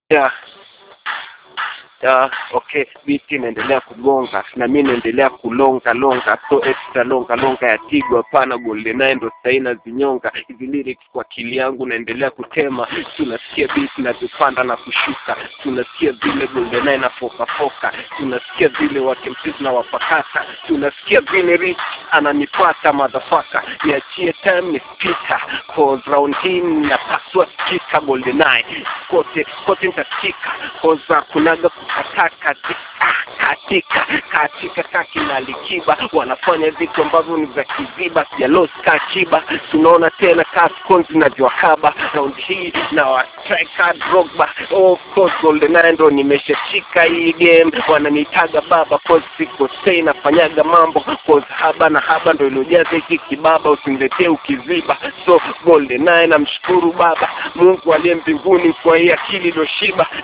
yeah. Yeah, okay biti inaendelea kugonga na mi naendelea kulonga longa so extra longa longa ya tigo hapana goldeneye ndo sahii nazinyonga hizi lyrics kwa akili yangu naendelea kutema tunasikia beat inavyopanda na kushuka tunasikia vile goldeneye na foka foka tunasikia vile wakemsizi na wapakata tunasikia vile rich ananipata madhafaka niachie time ni spita cause round hii napaswa sikika goldeneye kote kote nitasikika cause kunaga kukataka katika katika kaki na likiba wanafanya vitu ambavyo ni vya kiziba sijaloska kiba tunaona tena kascon zinavyowakaba round hii na wastrika drogba of course goldeneye ndo nimeshashika hii game wananitaga baba cause sikosei nafanyaga mambo cause haba na haba ndo iliojaza hiki kibaba usiniletee ukiziba so goldeneye namshukuru baba mungu aliye mbinguni kwa hii akili iliyoshiba